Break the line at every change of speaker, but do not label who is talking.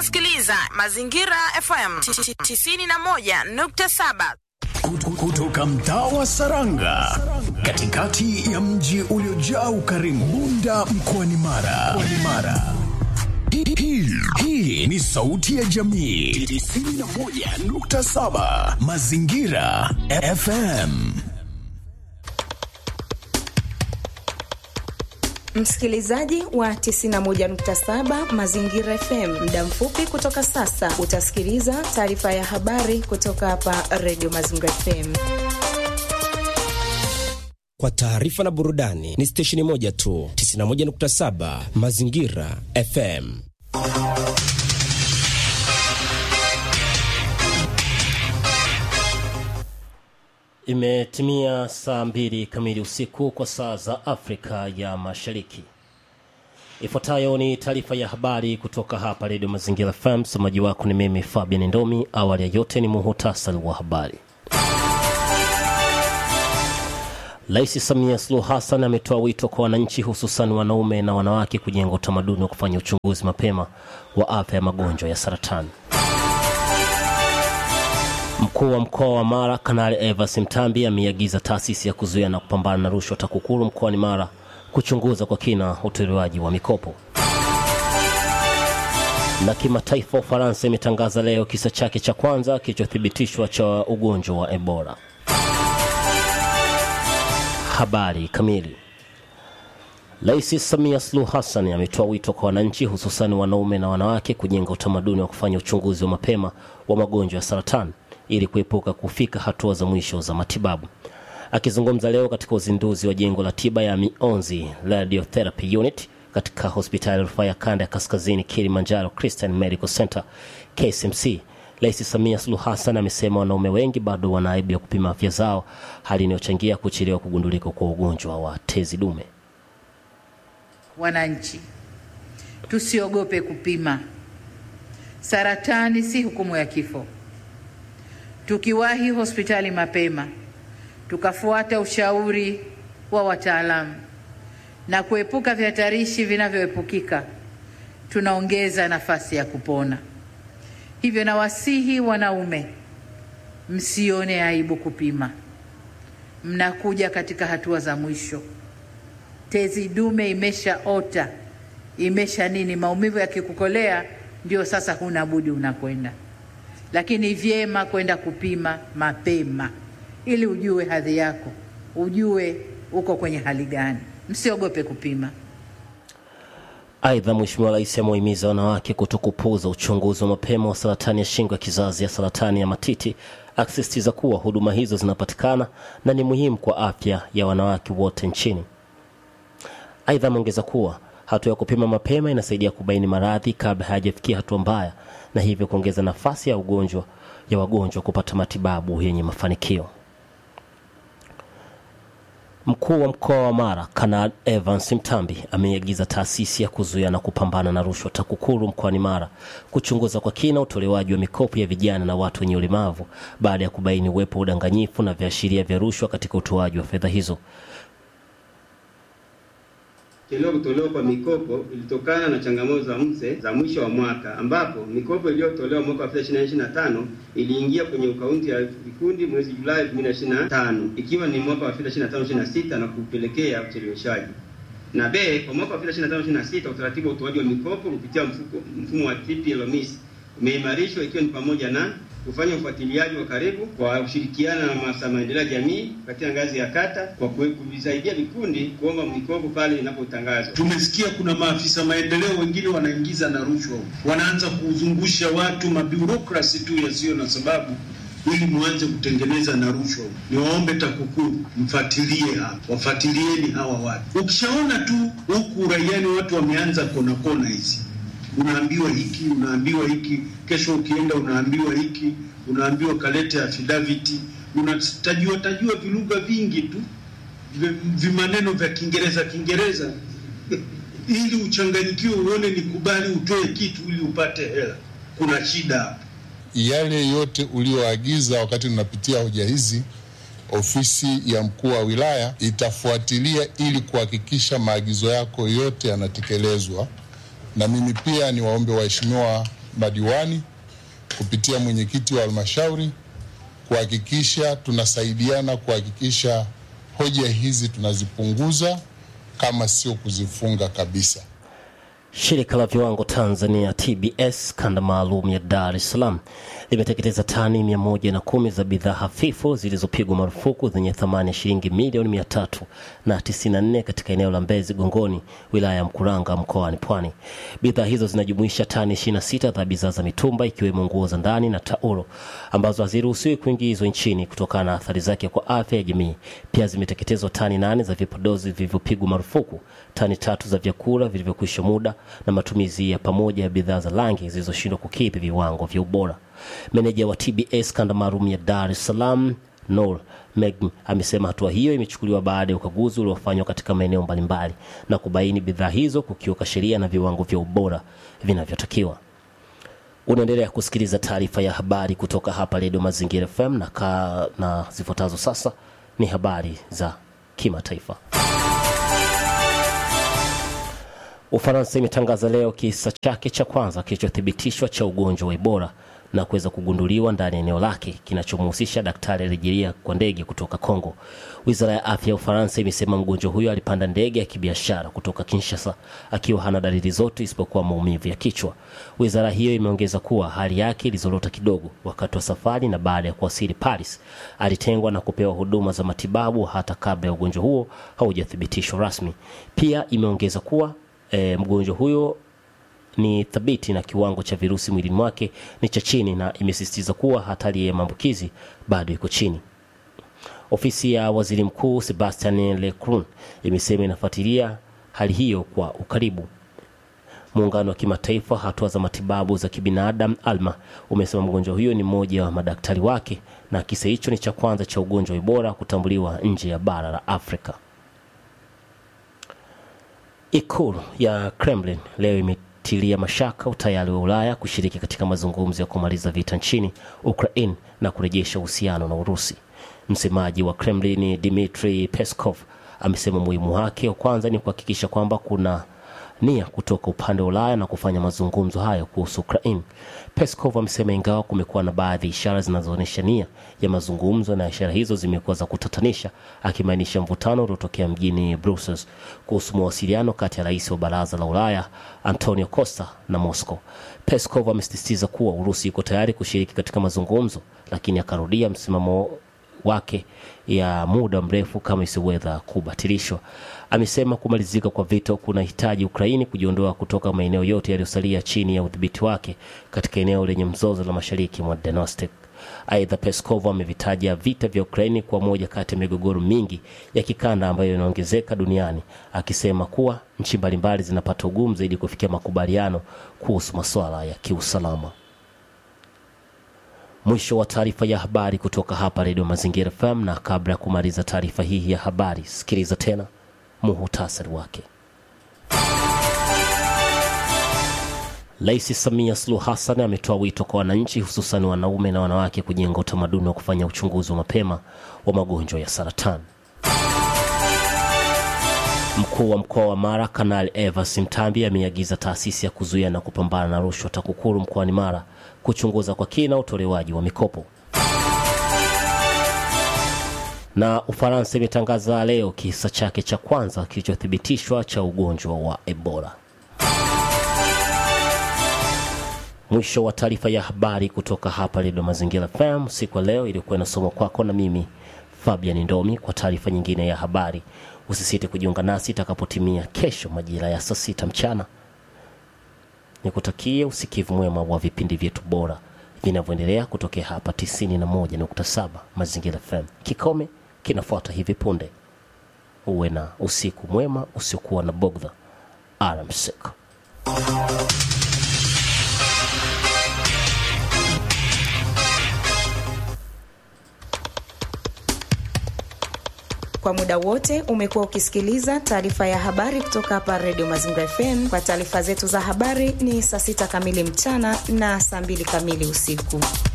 unasikiliza Mazingira FM 91.7.
Kutoka mtaa wa Saranga, katikati ya mji uliojaa ukarimu, Bunda mkoani Mara. Mkoani Mara. Hii- hii- Hii ni sauti ya jamii 91.7 Mazingira FM.
Msikilizaji wa 91.7 Mazingira FM, muda mfupi kutoka sasa utasikiliza taarifa ya habari kutoka hapa Radio Mazingira FM.
Kwa taarifa na burudani ni stesheni moja tu, 91.7 Mazingira FM.
Imetimia saa mbili kamili usiku kwa saa za Afrika ya Mashariki. Ifuatayo ni taarifa ya habari kutoka hapa Redio Mazingira FM. Msomaji wako ni mimi Fabian Ndomi. Awali ya yote ni muhutasari wa habari. Rais Samia Suluhu Hassan ametoa wito kwa wananchi, hususan wanaume na wanawake, kujenga utamaduni wa kufanya uchunguzi mapema wa afya ya magonjwa ya saratani. Mkuu wa mkoa wa Mara Kanali Evans Mtambi ameiagiza taasisi ya kuzuia na kupambana na rushwa TAKUKURU mkoani Mara kuchunguza kwa kina utolewaji wa mikopo. Na kimataifa, Ufaransa imetangaza leo kisa chake cha kwanza kilichothibitishwa cha ugonjwa wa Ebola. Habari kamili. Rais Samia Suluhu Hassan ametoa wito kwa wananchi hususan wanaume na wanawake kujenga utamaduni wa kufanya uchunguzi wa mapema wa magonjwa ya saratani ili kuepuka kufika hatua za mwisho za matibabu. Akizungumza leo katika uzinduzi wa jengo la tiba ya mionzi radiotherapy unit katika hospitali ya rufaa ya kanda ya kaskazini Kilimanjaro Christian Medical Center KCMC, Rais Samia Suluhu Hassan amesema wanaume wengi bado wana aibu ya kupima afya zao, hali inayochangia kuchelewa kugundulika kwa ugonjwa wa tezi dume.
Wananchi, tusiogope kupima. Saratani si hukumu ya kifo. Tukiwahi hospitali mapema, tukafuata ushauri wa wataalamu na kuepuka vihatarishi vinavyoepukika, tunaongeza nafasi ya kupona. Hivyo nawasihi wanaume, msione aibu kupima. Mnakuja katika hatua za mwisho tezi dume imeshaota, imesha nini, maumivu yakikukolea, ndio sasa huna budi unakwenda, lakini vyema kwenda kupima mapema ili ujue hadhi yako, ujue uko kwenye hali gani. Msiogope kupima.
Aidha, Mheshimiwa Rais amewahimiza wanawake kutokupuuza uchunguzi wa mapema wa saratani ya shingo ya kizazi ya saratani ya matiti, akisisitiza kuwa huduma hizo zinapatikana na ni muhimu kwa afya ya wanawake wote nchini. Aidha, ameongeza kuwa hatua ya kupima mapema inasaidia kubaini maradhi kabla hayajafikia hatua mbaya na hivyo kuongeza nafasi ya ugonjwa ya wagonjwa kupata matibabu yenye mafanikio. Mkuu wa mkoa wa Mara Kanal Evans Mtambi ameiagiza taasisi ya kuzuia na kupambana na rushwa TAKUKURU mkoani Mara kuchunguza kwa kina utolewaji wa mikopo ya vijana na watu wenye ulemavu baada ya kubaini uwepo wa udanganyifu na viashiria vya rushwa katika utoaji wa fedha hizo.
Chelewa kutolewa kwa mikopo ilitokana na changamoto za mse za mwisho wa mwaka ambapo mikopo iliyotolewa mwaka wa 2025 iliingia kwenye akaunti ya vikundi mwezi Julai 2025 ikiwa ni mwaka wa 2025-26 na kupelekea ucheleweshaji. Na B, kwa mwaka wa 2025-26 utaratibu wa utoaji wa mikopo kupitia mfuko, mfumo wa TPLMIS umeimarishwa ikiwa ni pamoja na kufanya ufuatiliaji wa karibu kwa kushirikiana na maafisa maendeleo ya jamii katika ngazi ya kata kwa kue- kuvisaidia vikundi kuomba mikopo pale inapotangazwa.
Tumesikia kuna maafisa maendeleo wengine wanaingiza na rushwa, wanaanza kuzungusha watu mabiurokrasi tu yasiyo na sababu ili muanze kutengeneza na rushwa. Niwaombe TAKUKURU mfuatilie hapa, wafuatilieni hawa watu. Ukishaona tu huku uraiani watu wameanza kona kona hizi, unaambiwa hiki, unaambiwa hiki, kesho ukienda unaambiwa hiki, unaambiwa kalete affidavit, unatajua tajua vilugha vingi tu vi- vimaneno vya Kiingereza Kiingereza ili uchanganyikiwe, uone ni kubali utoe kitu ili upate hela. Kuna shida hapa.
yale yote ulioagiza wakati tunapitia hoja hizi, ofisi ya mkuu wa wilaya itafuatilia ili kuhakikisha maagizo yako yote yanatekelezwa. Na mimi pia niwaombe waheshimiwa madiwani kupitia mwenyekiti wa halmashauri kuhakikisha tunasaidiana kuhakikisha hoja hizi tunazipunguza kama sio kuzifunga kabisa.
Shirika la viwango Tanzania TBS kanda maalum ya Dar es Salaam limeteketeza tani mia moja na kumi za bidhaa hafifu zilizopigwa marufuku zenye thamani ya shilingi milioni mia tatu na tisini na nne katika eneo la Mbezi Gongoni, wilaya ya Mkuranga, mkoani Pwani. Bidhaa hizo zinajumuisha tani 26 za bidhaa za mitumba ikiwemo nguo za ndani na taulo ambazo haziruhusiwi kuingizwa nchini kutokana na athari zake kwa afya ya jamii. Pia zimeteketezwa tani nane za vipodozi vilivyopigwa marufuku, tani tatu za vyakula vilivyokwisha muda na matumizi ya pamoja ya bidhaa za rangi zilizoshindwa kukidhi viwango vya ubora. Meneja wa TBS kanda maalum ya Dar es Salaam Noor Meg amesema hatua hiyo imechukuliwa baada ya ukaguzi uliofanywa katika maeneo mbalimbali na kubaini bidhaa hizo kukiuka sheria na viwango vya ubora vinavyotakiwa. Unaendelea kusikiliza taarifa ya habari kutoka hapa Redio Mazingira FM na, ka, na zifuatazo sasa ni habari za kimataifa. Ufaransa imetangaza leo kisa chake cha kwanza kilichothibitishwa cha ugonjwa wa Ebola na kuweza kugunduliwa ndani ya eneo lake kinachomhusisha daktari aliyejeria kwa ndege kutoka Kongo. Wizara ya afya ya Ufaransa imesema mgonjwa huyo alipanda ndege ya kibiashara kutoka Kinshasa akiwa hana dalili zote isipokuwa maumivu ya kichwa. Wizara hiyo imeongeza kuwa hali yake ilizorota kidogo wakati wa safari, na baada ya kuwasili Paris alitengwa na kupewa huduma za matibabu hata kabla ya ugonjwa huo haujathibitishwa rasmi. Pia imeongeza kuwa e, mgonjwa huyo ni thabiti na kiwango cha virusi mwilini mwake ni cha chini, na imesisitiza kuwa hatari ya maambukizi bado iko chini. Ofisi ya waziri mkuu Sebastian Lecornu imesema inafuatilia hali hiyo kwa ukaribu. Muungano wa kimataifa hatua za matibabu za kibinadamu ALMA umesema mgonjwa huyo ni mmoja wa madaktari wake na kisa hicho ni cha kwanza cha ugonjwa wa Ebola kutambuliwa nje ya bara la Afrika. Ikulu ya Kremlin leo imetilia mashaka utayari wa Ulaya kushiriki katika mazungumzo ya kumaliza vita nchini Ukraine na kurejesha uhusiano na Urusi. Msemaji wa Kremlin Dmitry Peskov amesema muhimu wake wa kwanza ni kuhakikisha kwamba kuna nia kutoka upande wa Ulaya na kufanya mazungumzo hayo kuhusu Ukraine. Peskov amesema ingawa kumekuwa na baadhi ya ishara zinazoonyesha nia ya mazungumzo na ishara hizo zimekuwa za kutatanisha, akimaanisha mvutano uliotokea mjini Brussels kuhusu mawasiliano kati ya rais wa baraza la Ulaya Antonio Costa na Moscow. Peskov amesisitiza kuwa Urusi iko tayari kushiriki katika mazungumzo, lakini akarudia msimamo wake ya muda mrefu kama isiweza kubatilishwa. Amesema kumalizika kwa vita kunahitaji Ukraini kujiondoa kutoka maeneo yote yaliyosalia chini ya udhibiti wake katika eneo lenye mzozo la mashariki mwa Donetsk. Aidha, Peskov amevitaja vita vya Ukraini kwa moja kati ya migogoro mingi ya kikanda ambayo inaongezeka duniani, akisema kuwa nchi mbalimbali zinapata ugumu zaidi kufikia makubaliano kuhusu masuala ya kiusalama. Mwisho wa taarifa ya habari kutoka hapa Redio Mazingira FM, na kabla ya kumaliza taarifa hii ya habari, sikiliza tena muhutasari wake. Rais Samia Suluhu Hassan ametoa wito kwa wananchi, hususan wanaume na wanawake, kujenga utamaduni wa kufanya uchunguzi wa mapema wa magonjwa ya saratani. Mkuu wa mkoa wa Mara Kanali Evans Mtambi ameagiza taasisi ya kuzuia na kupambana na rushwa TAKUKURU mkoani Mara kuchunguza kwa kina utolewaji wa mikopo. Na Ufaransa imetangaza leo kisa chake cha kwanza kilichothibitishwa cha ugonjwa wa Ebola. Mwisho wa taarifa ya habari kutoka hapa Redio Mazingira FM siku ya leo, iliyokuwa inasomwa kwako na mimi Fabian Ndomi. Kwa taarifa nyingine ya habari, usisite kujiunga nasi itakapotimia kesho majira ya saa sita mchana. Nikutakie usikivu mwema wa vipindi vyetu bora vinavyoendelea kutokea hapa 91.7 Mazingira FM. Kikome kinafuata hivi punde. Uwe na usiku mwema usiokuwa na bogdha. Alamsik.
Kwa muda wote umekuwa ukisikiliza taarifa ya habari kutoka hapa Redio Mazingira FM. Kwa taarifa zetu za habari ni saa sita kamili mchana na saa mbili kamili usiku.